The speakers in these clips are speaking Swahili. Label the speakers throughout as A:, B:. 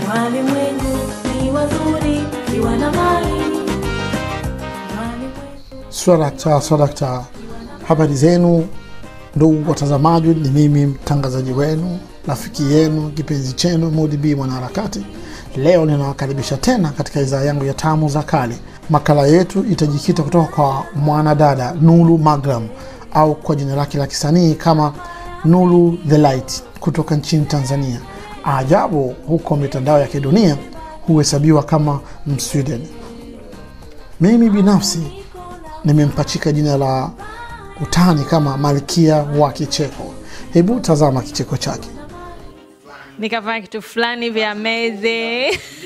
A: walimwengu ni wazuri kiwa na mali walimwengu
B: Swadakta, swadakta. Habari zenu ndugu watazamaji, ni mimi mtangazaji wenu, rafiki yenu, kipenzi chenu Mudi B mwanaharakati. Leo ninawakaribisha tena katika idhaa yangu ya Tamu za Kale. Makala yetu itajikita kutoka kwa mwanadada Nulu Magram au kwa jina lake la kisanii kama Nulu the Light kutoka nchini Tanzania. Ajabu, huko mitandao ya kidunia huhesabiwa kama Msweden. Mimi binafsi nimempachika jina la utani kama malkia wa kicheko. Hebu tazama kicheko chake.
C: nikafanya kitu fulani vya meze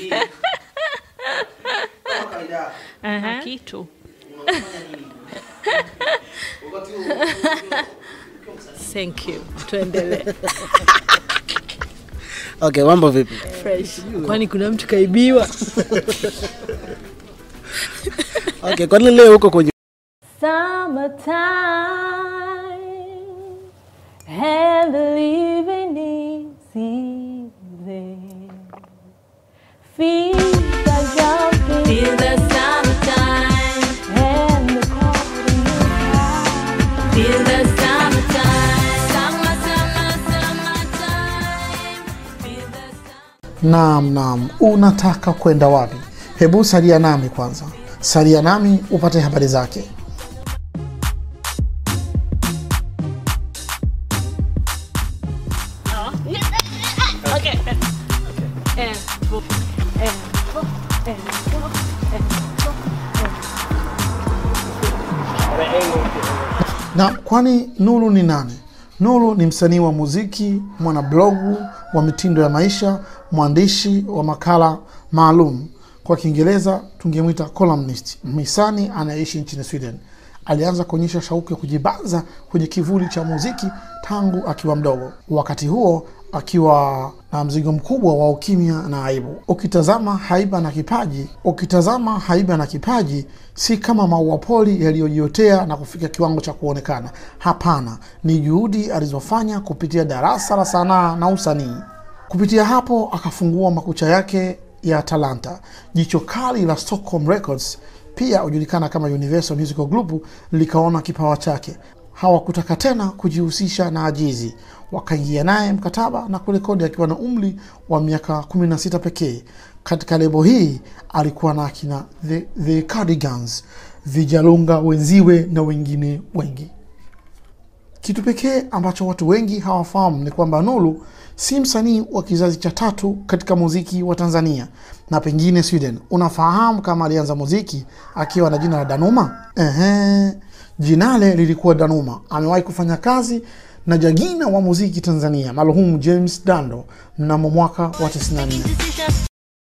C: Aha. kitu thank you tuendelee
D: Okay, mambo vipi?
C: fresh kwani kuna mtu kaibiwa
D: Okay, kwani leo huko kwenye
A: Summertime and the living is easy. Feet are jumping. Feel the summertime and the party is high. Feel the summertime. Summer, summer, summertime. Feel the summer.
B: Naam, naam, unataka kwenda wapi? Hebu salia nami kwanza, salia nami upate habari zake. Na kwani Nulu ni nani? Nulu ni msanii wa muziki, mwanablogu wa mitindo ya maisha, mwandishi wa makala maalum. Kwa Kiingereza tungemwita columnist, mhisani anayeishi nchini Sweden. Alianza kuonyesha shauku ya kujibanza kwenye kivuli cha muziki tangu akiwa mdogo, wakati huo akiwa na mzigo mkubwa wa ukimya na aibu. Ukitazama haiba na kipaji, ukitazama haiba na kipaji si kama maua poli yaliyojiotea na kufika kiwango cha kuonekana. Hapana, ni juhudi alizofanya kupitia darasa la sanaa na usanii. Kupitia hapo akafungua makucha yake ya talanta. Jicho kali la Stockholm Records, pia hujulikana kama Universal Musical Group, likaona kipawa chake. Hawakutaka tena kujihusisha na ajizi, wakaingia naye mkataba na kurekodi akiwa na umri wa miaka 16 pekee. Katika lebo hii alikuwa na akina the, the Cardigans, Vijalunga wenziwe na wengine wengi. Kitu pekee ambacho watu wengi hawafahamu ni kwamba Nulu si msanii wa kizazi cha tatu katika muziki wa Tanzania na pengine Sweden. Unafahamu kama alianza muziki akiwa na jina la Danuma? Ehe, jinale lilikuwa Danuma. Amewahi kufanya kazi na jagina wa muziki Tanzania marhumu James Dando mnamo mwaka wa 94.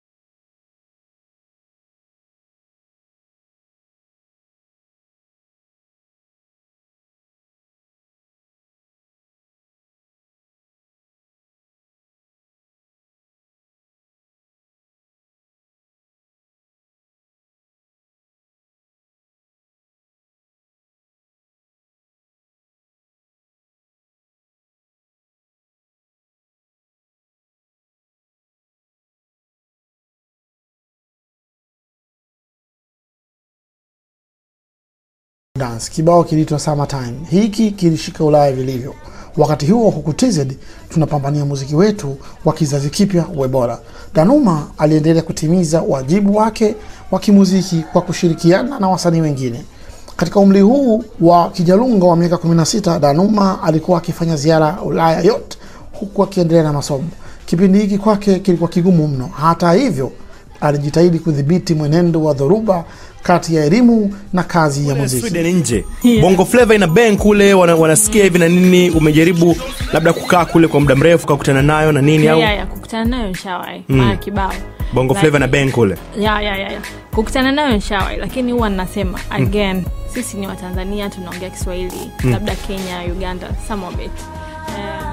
B: Dance kibao kiliitwa Summertime. Hiki kilishika Ulaya vilivyo. Wakati huo huku TZ tunapambania muziki wetu wa kizazi kipya uwe bora. Danuma aliendelea kutimiza wajibu wake wa kimuziki kwa kushirikiana na wasanii wengine. Katika umri huu wa kijalunga wa miaka 16, Danuma alikuwa akifanya ziara Ulaya yote huku akiendelea na masomo. Kipindi hiki kwake kilikuwa kigumu mno. Hata hivyo, alijitahidi kudhibiti mwenendo wa dhoruba kati ya elimu na kazi ya muziki.
E: Sweden nje bongo flava ina bang kule wana, wanasikia hivi na nini umejaribu labda kukaa kule kwa muda mrefu kakutana nayo na nini au
C: ya, ya, kukutana nayo nshawai mm. mara kibao
E: bongo flava na bang kule
C: ya, ya, ya, ya. kukutana nayo nshawai lakini huwa ninasema again sisi ni watanzania tunaongea kiswahili labda kenya uganda some of it Eh,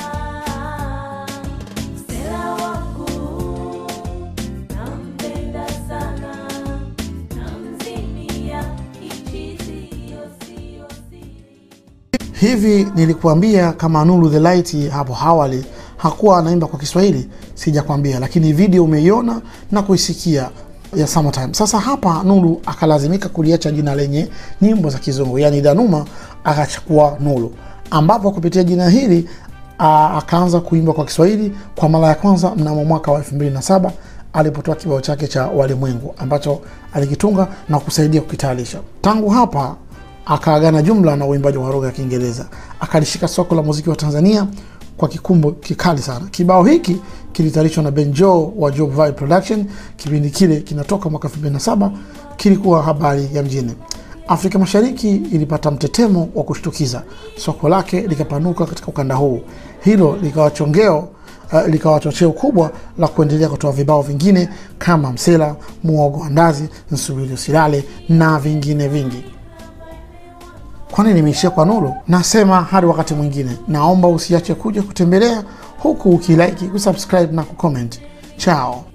A: Stella wangu nampenda sana, namzimia hichi sio sio siri.
B: Hivi nilikuambia kama Nuru the Light hapo awali hakuwa anaimba kwa Kiswahili sijakwambia, lakini video umeiona na kuisikia ya Summertime. Sasa hapa Nuru akalazimika kuliacha jina lenye nyimbo za Kizungu, yaani Danuma akachukua Nuru, ambapo kupitia jina hili a, akaanza kuimba kwa Kiswahili kwa mara ya kwanza mnamo mwaka wa 2007 alipotoa kibao chake cha Walimwengu ambacho alikitunga na kusaidia kukitayarisha. Tangu hapa akaagana jumla na uimbaji wa lugha ya Kiingereza, akalishika soko la muziki wa Tanzania kwa kikumbo kikali sana. Kibao hiki kilitayarishwa na Benjo wa Job Vibe Production. Kipindi kile kinatoka mwaka 2007 kilikuwa habari ya mjini. Afrika Mashariki ilipata mtetemo wa kushtukiza, soko lake likapanuka katika ukanda huu. Hilo likawa chongeo uh, likawa chocheo kubwa la kuendelea kutoa vibao vingine kama Msela, Muogo wa Ndazi, Nsubiri Usilale na vingine vingi. Kwani nimeishia kwa Nuru? Nasema hadi wakati mwingine, naomba usiache kuja kutembelea huku ukilike, kusubscribe na kucomment. Chao.